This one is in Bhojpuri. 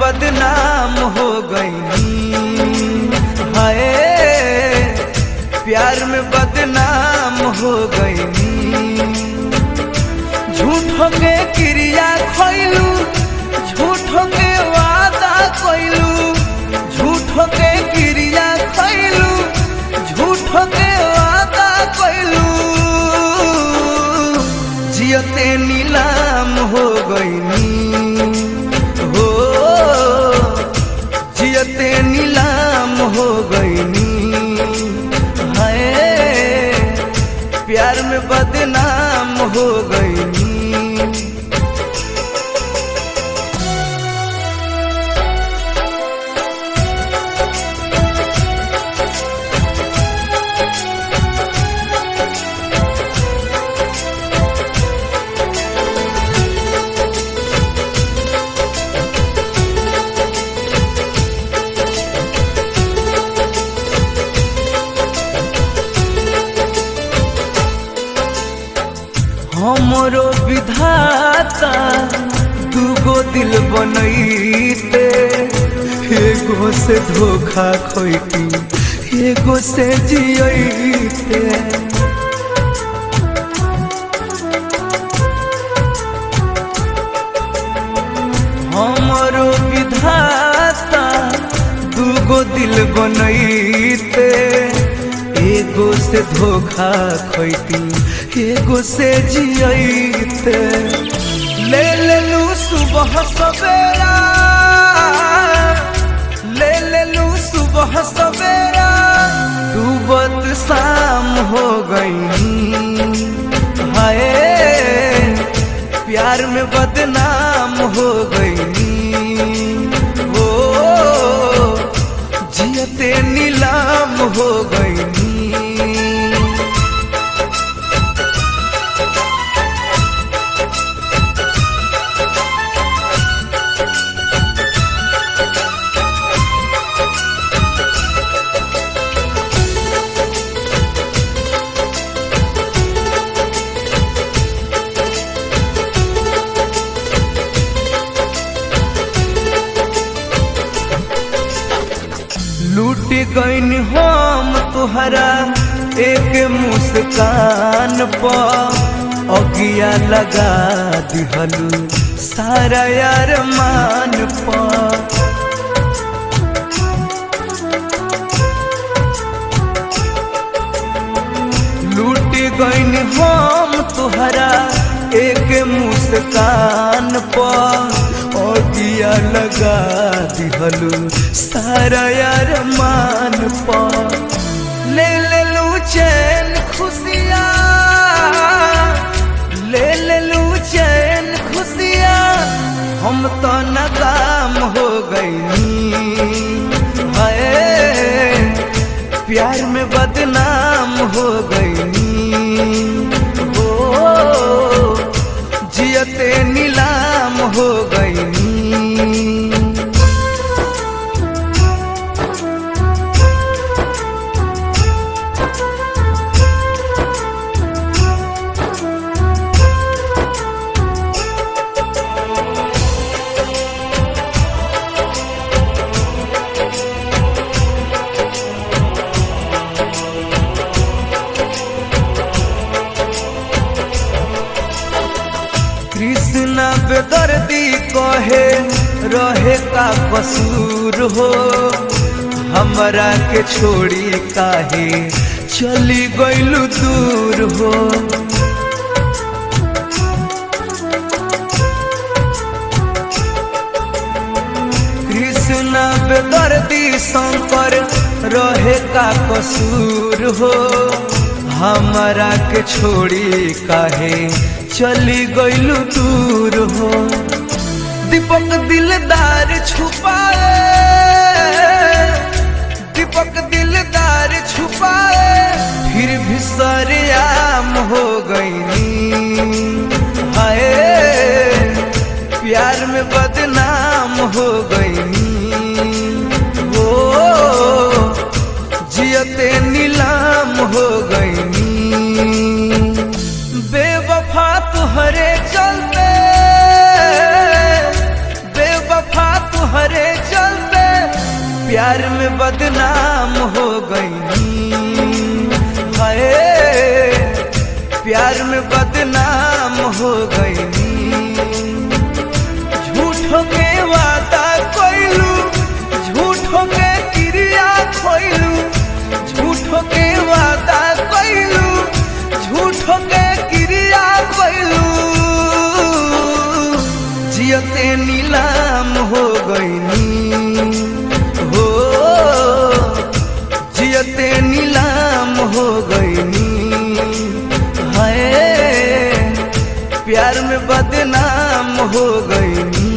बदनाम हो गई हाय प्यार में बदनाम हो गई झूठों के क्रिया खैलू झूठों के वादा कैलू झूठों के क्रिया खैलू झूठों के वादा कैलू जियते नीलाम हो गईनी हो जियते नीलाम हो गईनी हाय प्यार में बदनाम हो गईनी हमरो विधाता दूगो दिल बनैते एगो से धोखा खोइती एगो से जियते हमरो विधाता दूगो दिल बनैते एगो से धोखा खोइती एगो से जियते ले लेलू सुबह सवेरा ले लेलू सुबह सवेरा डूबत शाम हो गई हाय प्यार में बदनाम हो गई ओ जियते नीलाम हो गई लूट गईन हम तुहरा एक मुस्कान पर अगिया लगा दिहलू सारा यार मान पर लूट गईन हम तुहरा एक मुस्कान पर दिया लगा दिहलू सारा यार मान पर ले ले लू चैन खुशिया ले ले लू चैन खुशिया हम तो नाकाम हो गई हाय प्यार में बदनाम हो गई ओ जियते नीलाम हो गई कृष्ण बेदर्दी कहे रहे का कसूर हो हमरा के छोड़ी काहे चली गईलू दूर हो कृष्ण बेदर्दी शंकर रहे का कसूर हो हमरा के छोड़ी काहे चली गईलू दूर हो दीपक दिलदार छुपाए दीपक दिलदार छुपाए फिर भी सरेआम हो गई हाय प्यार में बदनाम हो गई वो जियते नीलाम हो गई बेवफा तुहरे चलते बेवफा तुहरे बदनाम हो गईनी हाय प्यार में बदनाम हो गईनी झूठो के वादा कोइलू झूठो के क्रिया खोइलू झूठो के वादा कोइलू झूठो के क्रिया कोइलू जियते नीलाम हो गईनी हो जियते नीलाम हो गईनी हाय प्यार में बदनाम हो गईनी